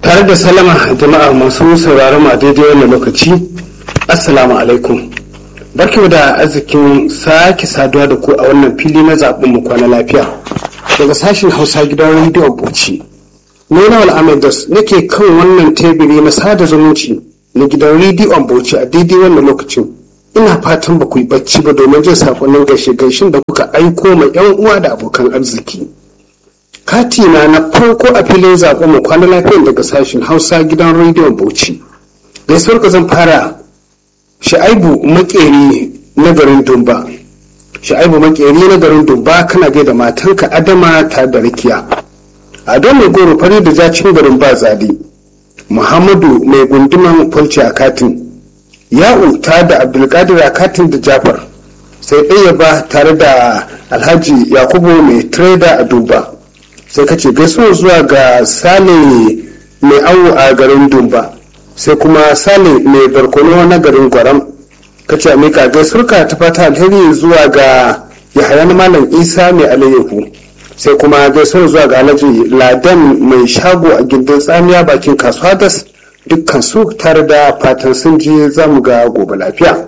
tare da salama jama'a masu sauraron a daidai wannan lokaci assalamu alaikum barkimu da arzikin sake saduwa da ku a wannan fili na zaɓen mu kwana lafiya daga sashen hausa gidan rediyon bauchi ni na al'amadas nake kan wannan tebiri na sada zumunci na gidan rediyon bauchi a daidai wannan lokacin ina fatan ba ku yi bacci ba domin jin sakonnin gaishe gaishin da kuka aiko ma yan uwa da abokan arziki katina na farko a filin zaɓen mu kwana lafiyan daga sashen hausa gidan rediyon bauchi gaisuwar ka zan fara sha'aibu makeri na garin dumba sha'aibu makeri na garin dumba kana gaida matanka adama ta da rikiya ado mai goro fari da zacin garin ba zali muhammadu mai gunduman falci a katin ya'u ta da abdulkadir a katin da jafar sai ɗaya ba tare da alhaji yakubu mai trader a duba sai ka ce gaisuwa zuwa ga sale mai awo a garin dumba sai kuma sale mai barkono na garin gwaram ka ce amika gaisuwarka ta fata alheri zuwa ga yahaya na malam isa mai alayyahu sai kuma gaisuwar zuwa ga alhaji ladan mai shago a gindin tsamiya bakin kasuwa das dukkan su tare da fatan sun je za mu ga gobe lafiya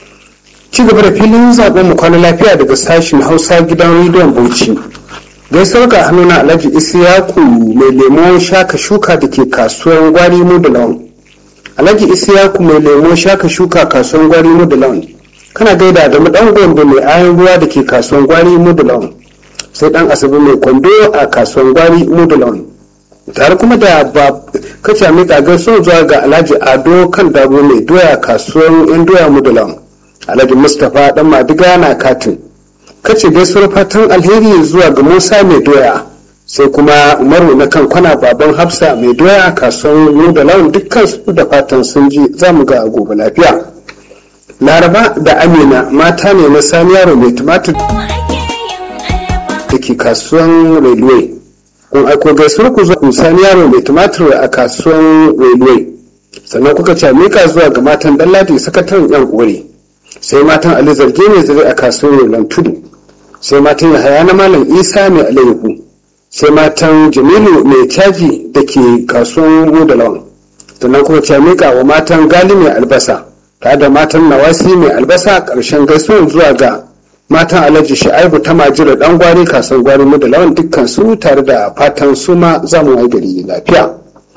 ci gaba da filin zaben mu kwana lafiya daga sashen hausa gidan rediyon bauchi gaisuwar ga hannuna alhaji isiyaku mai lemo shaka shuka da ke kasuwar gwari mu da lawan alhaji isiyaku mai lemo shaka shuka kasuwar gwari mu da lawan kana gaida da dan gombe mai ayan ruwa da ke kasuwar gwari mu da lawan sai dan asabi mai kwando a kasuwar gwari mu da lawan tare kuma da ba kace mai kagar son zuwa ga alhaji ado kan dabo mai doya kasuwar yan doya mu da lawan alhaji mustapha dan madiga na katin kace gaisuwar fatan alheri zuwa ga musa mai doya sai kuma umaru na kan kwana baban hafsa mai doya kasuwar mu da lawan dukkan su da fatan sun ji za mu ga gobe lafiya laraba da amina mata ne na sani yaro mai tumatir da ke kasuwan railway kun aiko gaisuwar ku zuwa sani yaro mai tumatir a kasuwan railway sannan kuka ce mika zuwa ga matan dalladi sakataren yan kore sai matan ali zarge mai zare a kasuwar roland tudu sai matan yahaya na malam isa mai alayyahu sai matan jamilu mai caji da ke kasuwan goda lawan sannan kuma ce mika wa matan gali mai albasa tare da matan nawasi mai albasa karshen gaisuwar zuwa ga matan alhaji sha'ibu ta majira dan gwari kasuwar gwari mu da lawan dukkan su tare da fatan su ma za mu gari lafiya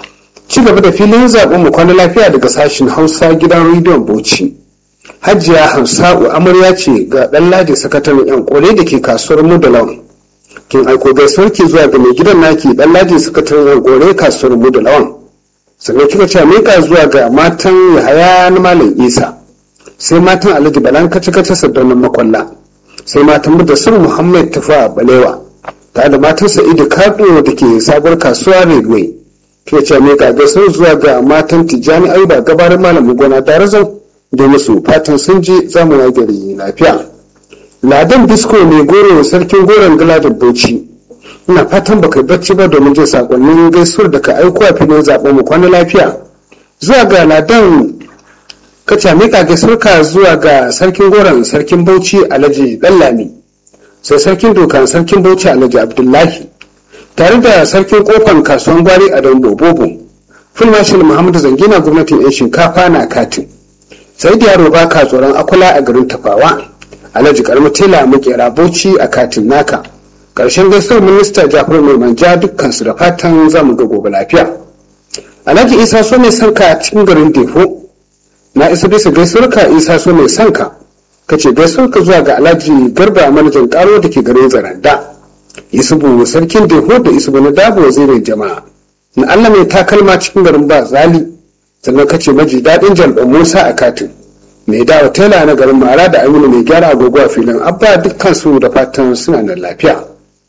ci gaba da filin zaɓen mu kwana lafiya daga sashen hausa gidan rediyon bauchi hajiya hamsa'u amarya ce ga ɗan ladi sakataren yan kore da ke kasuwar mu da lawan kin aiko gaisuwar ki zuwa ga mai gidan naki ɗan ladi sakataren yan kore kasuwar mu da lawan sannan kika ce mika zuwa ga matan yahaya na malam isa sai matan alhaji balan kace kace sardaunan makwalla sai matan mudassir muhammad tafa balewa tare da matan sa'idu kado da ke sabuwar kasuwa railway kika ce mika gaisuwar zuwa ga matan tijjani ayuba gabarin malam gona darazan da musu fatan sun je zamu gari lafiya ladan bisko mai goro sarkin goron galadin bauchi ina fatan baka bacci ba domin jin sakonnin gaisuwar da ka aiko a filin zaben mu kwana lafiya zuwa ga ladan kaca mika gaisuwarka zuwa ga sarkin goron sarkin bauchi alhaji dallami sai sarkin dokan sarkin bauchi alhaji abdullahi tare da sarkin kofan kasuwan gwari a don bobo fulmashin muhammadu zangina gwamnatin yan shinkafa na katin sai da yaro ba ka tsoron akula a garin tafawa alhaji karmi tela makera bauchi a katin naka karshen gaisuwar minista jafar mai manja dukkansu da fatan zamu ga gobe lafiya alhaji isa so mai sanka a cikin garin defo na isa bisa gaisuwarka isa so mai sanka ka ce gaisuwarka zuwa ga alhaji garba manajan karo da ke garin zaranda isubu sarkin defo da isubu na dabo wazirin jama'a na allah mai takalma cikin garin ba zali sannan ka ce maji daɗin jalɗin musa a katin mai dawa tela na garin mara da aminu mai gyara agogo a filin abba dukkan su da fatan suna da lafiya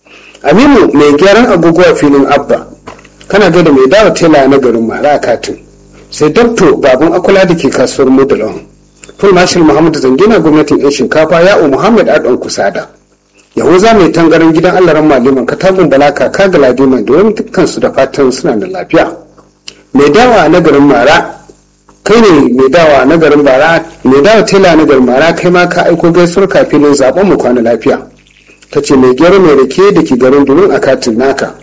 aminu mai gyaran agogo a filin abba kana gaida mai dawa tela na garin mara a katin sai dokto babun akula da ke kasuwar mudalon full marshal muhammadu zangina gwamnatin yan shinkafa ya'u muhammad adon kusada yahuza mai tangaran gidan allaran maliman katagun balaka kaga ladiman da wani dukkan su da fatan suna da lafiya mai dawa na garin mara kai ne mai dawa na garin bara mai dawa tela na garin mara kai ma ka aiko gaisuwar kafin zaben mu kwana lafiya ta ce mai gyara mai rake da ke garin domin a katin naka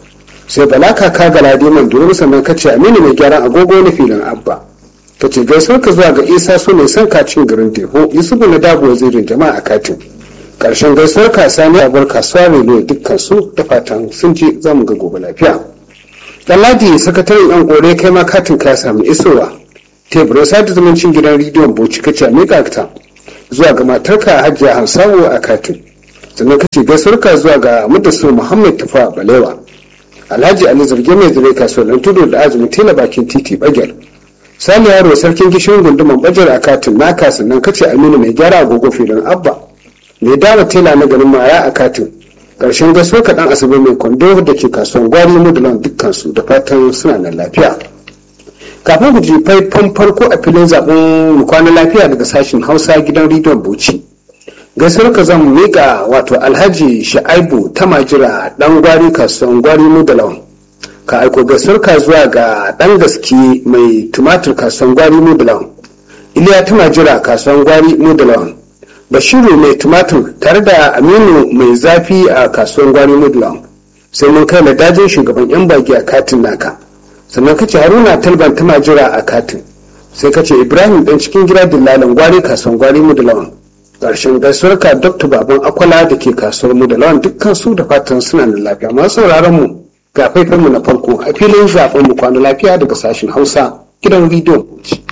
sai bala kaka ga ladiman duru sannan ka ce aminu mai gyaran agogo na filin abba ka ce gaisuwar ka zuwa ga isa so mai son kacin garin deho yusufu na dabo wazirin jama'a a katin karshen gaisuwar ka sani abuwar kasuwa relo dukkan su da fatan sun je za mu ga gobe lafiya ɗanladi sakataren yan kore kai ma katin ka samu isowa teburin sada zumuncin gidan rediyon bauchi ka ce miƙa ta zuwa ga matarka hajiya hansawo a katin sannan ka ce gaisuwar ka zuwa ga mudassir muhammad tufa balewa alhaji ali zarge mai zire kasuwar tudu da azumi tela bakin titi bagel sani yaro sarkin gishirin gunduman bajar a katin naka sannan kace aminu mai gyara agogo filin abba mai dawa tela na garin maya a katin karshen gaso kaɗan asibi mai kwando da ke kasuwan gwari mudulan dukkansu da fatan suna nan lafiya kafin ku ji faifan farko a filin zaɓen mu kwana lafiya daga sashen hausa gidan rediyon bauchi gaisuwar ka zan miƙa wato alhaji sha'aibu ta majira ɗan gwari kasuwan gwari mudulan ka aiko gaisuwar ka zuwa ga ɗan gaske mai tumatir kasuwan gwari mudulan iliya ta majira kasuwan gwari mudulan bashiru mai tumatir tare da aminu mai zafi a kasuwan gwari mudulan sai mun kai da dajin shugaban yan baki a katin naka sannan kace haruna talban ta majira a katin sai kace ibrahim dan cikin gida dillalan gwari kasuwan gwari mudulan ƙarshen gaisuwar ka dr baban akwala da ke kasuwar mudulan dukkan su da fatan suna da lafiya masu sauraron mu ga faifanmu na farko a filin zaben mu kwana lafiya daga sashen hausa gidan rediyon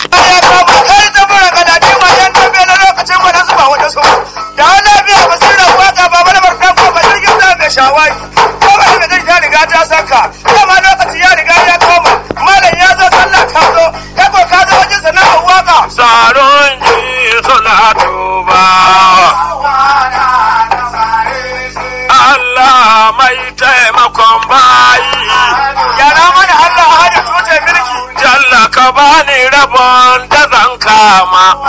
shawagi ko ba da zai ya riga ta saka dama lokaci ya riga ya koma malam ya zo sallah ka zo ka ko ka zo wajen sana'ar waka tsaron ji suna tuba Allah mai taimakon bayi yara mana Allah hada tuce mulki Jalla ka bani rabon da zan kama